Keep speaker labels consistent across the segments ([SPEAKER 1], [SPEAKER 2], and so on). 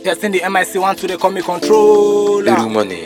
[SPEAKER 1] Testing the MIC one to they call me controller.
[SPEAKER 2] Little money.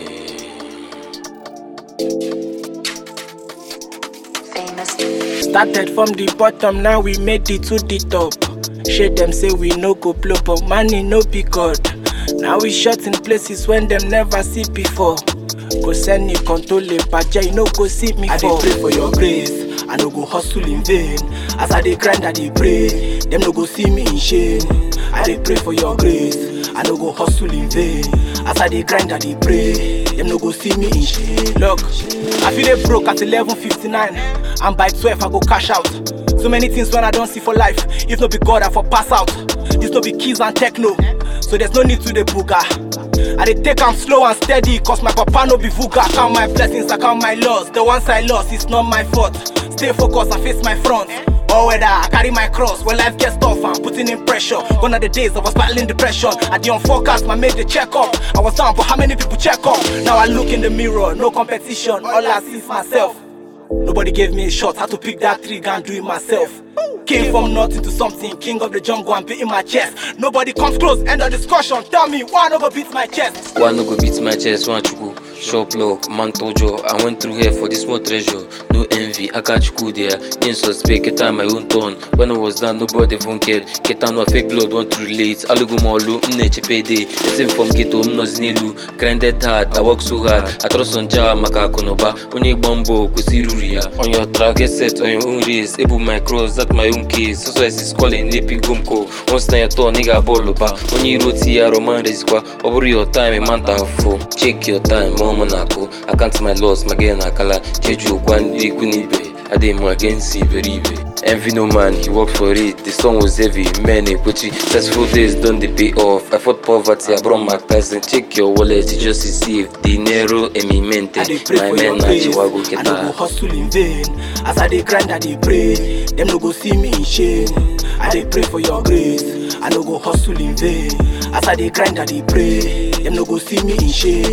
[SPEAKER 3] famous.
[SPEAKER 1] Started from the bottom, now we made it to the top. Shade them say we no go blow, but money no be God. Now we shot in places when them never see before. Go send me control paja, you no go see me I for. I pray for your grace, I no go hustle in vain. As I dey grind, I dey pray, them no go see me in shame. I dey pray for your grace, I no go hustle in vain. As I dey grind, I dey pray, them no go see me in shame. Look, I feel they broke at 11:59, and by 12 I go cash out. So many things when I don't see for life. If no be God, I for pass out. This no be keys and techno, so there's no need to the booger. I dey take am slow and steady, cause my papa no be vuga. I count my blessings, I count my loss. The ones I lost, it's not my fault. Stay focused, I face my front. Or whether I carry my cross when life gets tough, I'm putting in pressure. Gone are the days I was battling depression. I did on forecast, my made the check up. I was down, but how many people check up? Now I look in the mirror, no competition. All I see is myself. Nobody gave me a shot, had to pick that trigger and do it myself. Came from nothing to something, king of the jungle, I'm beating my chest. Nobody comes close, end of discussion. Tell me, why no go beat my chest?
[SPEAKER 2] One no go beat my chest, one chuku. Shop lock, man tojo. I went through here for this small treasure. No envy, I got you there. In suspect, get on my own turn. When I was done, nobody even cared. Get on no fake blood, want to relate. Alugu molu, mneche payday. Same from ghetto, mnos nilu. Grinded hard, I work so hard. I trust on Jah, maka konoba. Onye bombo, kusiruria. On your track, get set on your own race. Able my cross, that my own case. So so as is calling, Lepi Gumko. Once na your turn, nigga ball ba. Onye roti ya roman resikwa. Over your time, a month and four. Check your time, mama nako. I can't my loss, my girl nakala. Jeju kwandi kunibe. I did more against Iberibe. Envy no man, he worked for it. The song was heavy, man, Kuchi. Successful days done the pay off. I fought poverty, I brought my person. Check your wallet, you just receive. Dinero e mi mente.
[SPEAKER 1] I dey pray
[SPEAKER 2] My
[SPEAKER 1] for your
[SPEAKER 2] man na
[SPEAKER 1] grace.
[SPEAKER 2] chiwago
[SPEAKER 1] I no go
[SPEAKER 2] keta.
[SPEAKER 1] hustle in vain. As I dey grind, I dey pray. Them no go see me in shame. I dey pray for your grace. I no go hustle in vain. As I dey grind, I dey pray. Them no go see me in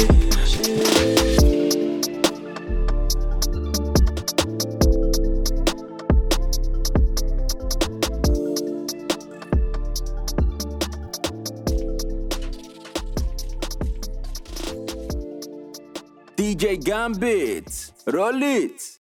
[SPEAKER 1] shame.
[SPEAKER 4] DJ Gambit, roll it.